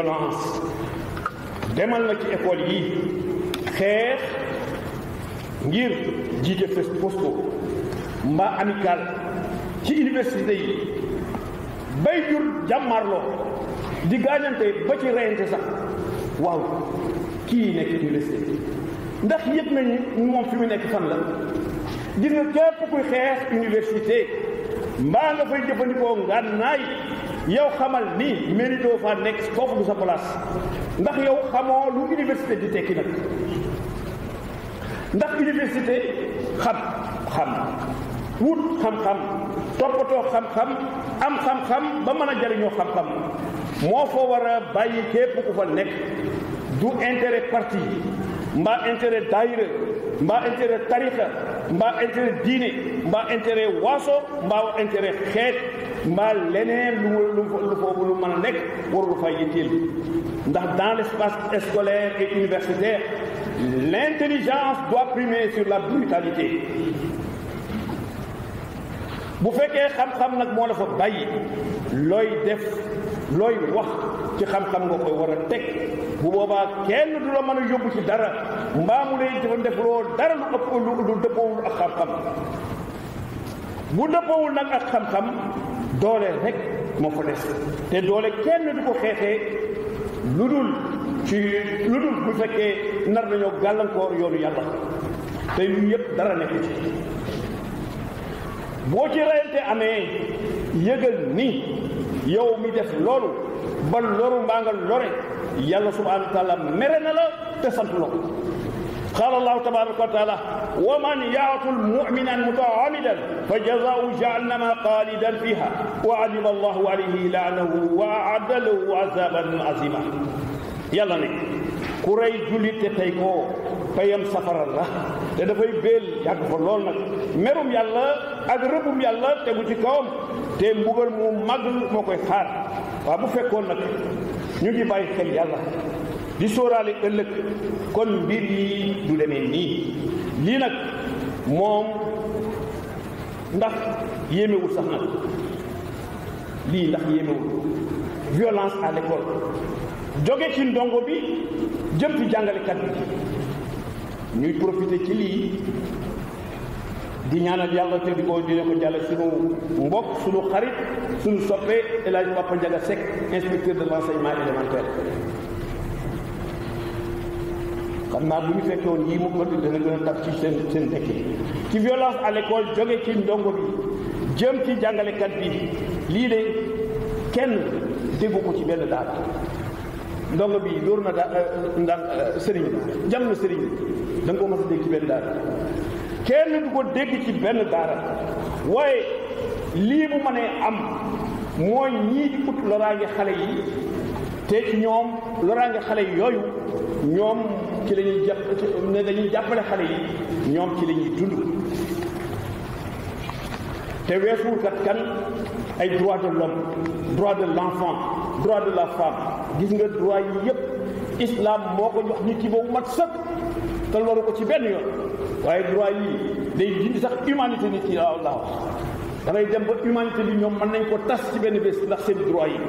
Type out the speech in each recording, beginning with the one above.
violence demal na ci école yi xeex ngir jiite fes posto mbaa amical ci université yi bay jur jàmmarloo di gaañante ba ci reyante sax waaw kii nekk université ndax yëg nañu moom fi mu nekk fan la gis nga képp kuy xeex université mbaa nga fay jëfandikoo ngànnaay yow xamal ni mérito fa nekk foofu du sa place ndax yow xamoo lu université di tekki nag ndax université xam xam wut xam-xam toppatoo xam-xam am xam-xam ba mën a jariñoo xam-xam moo fa war a bàyyi képp ku fa nekk du intérêt parti mbaa intérêt daayira mbaa intérêt tarixa mbaa intérêt diine mbaa intérêt waaso mbaa intérêt xeet mbaa leneen lu lu lu foofu lu mën a nekk warul fa yitteel ndax dans l'espace scolaire et universitaire l'intelligence doit primer sur la brutalité bu fekkee xam-xam nag moo la fa bàyyi looy def looy wax ci xam-xam nga koy war a teg bu boobaa kenn du la mën a yóbbu ci dara mbaa mu lay dafa def loolu dara lu ëpp lu lu dëppoowul ak xam-xam bu dëppoowul nag ak xam-xam doole rek moo fa des te doole kenn du ko xeexee lu dul ci lu dul bu fekkee nar nañoo gàllankoor yoonu yàlla te yu yëpp dara nekk ci boo ci reyante amee yëgal ni yow mi def loolu ba loru mbaa nga lore yàlla subhanahu wa taala mere na la te sant la ko qaala allahu tabaraka wa taala wa man yaatul muminan mutaamidan fa jazaau jahannama xaalidan fiha wa alima allahu alayhi laanahu wa aadda lahu azaban azima yàlla ne ku rey jullit te tey koo payam safara la te dafay béel yàgg fa lool nag merum yàlla ak rëbbum yàlla tegu ci kawam te mbugal mu mag moo koy xaar waaw bu fekkoon nag ñu ngi bàyyi xel yàlla di sóoraale ëllëg kon mbir yi du demee nii lii nag moom ndax yéemewul sax nag lii ndax yéemewul violence à l'école jóge ci ndongo bi jëm ci jàngalekat bi ñuy profité ci lii di ñaanal yàlla te di ko dina ko jàlle suñu mbokk suñu xarit suñu soppe El Hadj Papa Ndiaga Seck inspecteur de l'enseignement élémentaire xam naa bu ñu fekkee woon yii mu ko dana gën a tax ci seen seen dëkk ci violence à l'école jóge ci ndongo bi jëm ci jàngalekat bi lii de kenn déggu ko ci benn daara ndongo bi dóor na daa ndax sëriñ bi jam na sëriñ bi da nga ko mas a dégg ci benn daara kenn du ko dégg ci benn daara waaye lii bu mënee am mooy ñii di ut loraange xale yi te ci ñoom loraange xale yi yooyu ñoom ci la ñuy jàpp ne dañuy jàppale xale yi ñoom ci la ñuy dund te weesuwul kat kan ay droit de l'homme droit de l'enfant droit de la femme gis nga droit yi yépp islam moo ko jox nit ki boobu mat sëkk te loru ko ci benn yoon waaye droit yi day dindi sax humanité nit ki laa laa wax da ngay dem ba humanité bi ñoom mën nañ ko tas ci benn bés ndax seen droit yi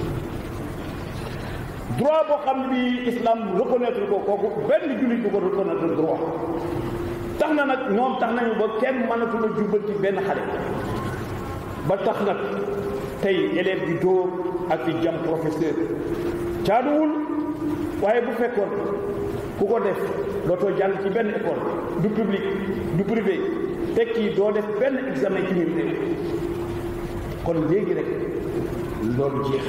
droit boo xam ne bi islam reconnaître ko kooku benn jullit du ko reconnaître droit tax na nag ñoom tax nañu ba kenn mënatul a jubbanti benn xale ba tax nag tey élève bi dóor ak di jam professeur caaduwul waaye bu fekkoon ku ko def dootoo jàng ci benn école du public du privé tekki doo def benn examen ci ñun réew kon léegi rek loolu jeex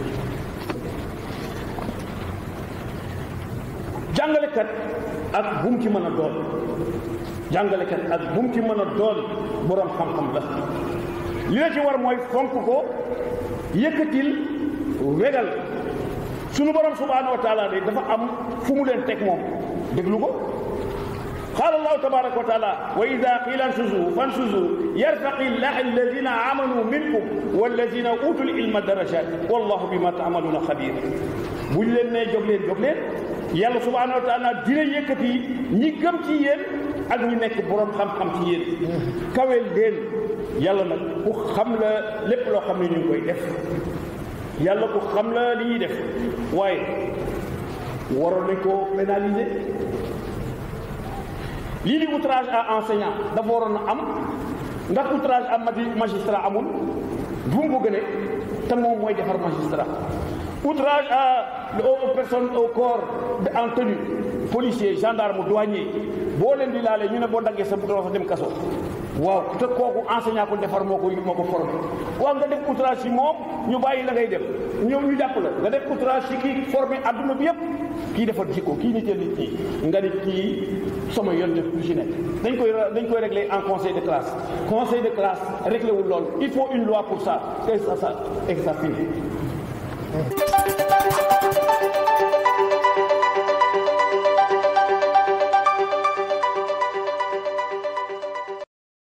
jàngalekat ak bu mu ci mën a doon jàngalekat ak bu mu ci mën a doon boroom xam-xam la li la ci war mooy fonk ko yëkkatil wegal sunu borom subhanahu wa taala de dafa am fu mu leen teg moom déglu ko qaala allahu tabaraka wa taala wa ida qila ansuzu fansuzu yarfaqi llahi alladina amanu minkum walladina utul ilma darajat wallahu bima taamaluuna xabir bu ñu leen nee jóg leen jóg leen yàlla subhanahu wa taala dina yëkkati ñi gëm ci yéen ak ñi nekk borom xam-xam ci yéen kaweel leen yàlla nag ku xam la lépp loo xam ne ñu ngi koy def yàlla ko xam la li ñuy def waaye waroon nañ ko pénaliser lii di outrage à enseignant dafa waroon a am ndax outrage à magistrat amul bu mu ko gënee te moom mooy defar magistrat outrage à aux personnes au corps en tenue policier gendarme douanier boo leen di laalee ñu ne boo daggee sa bouton fa dem kaso waaw te kooku enseignant ko defar moo ko moo ko formé waaw nga def outrage ci moom ñu bàyyi la ngay def ñëw ñu jàpp la nga def outrage ci kii formé adduna bi yëpp kii defar jikko kii niteel nit ñi nga ni kii sama yoon def lu ci nekk dañ koy dañ koy régler en conseil de classe conseil de classe réglé wul loolu il faut une loi pour ça et ça ça et ça finit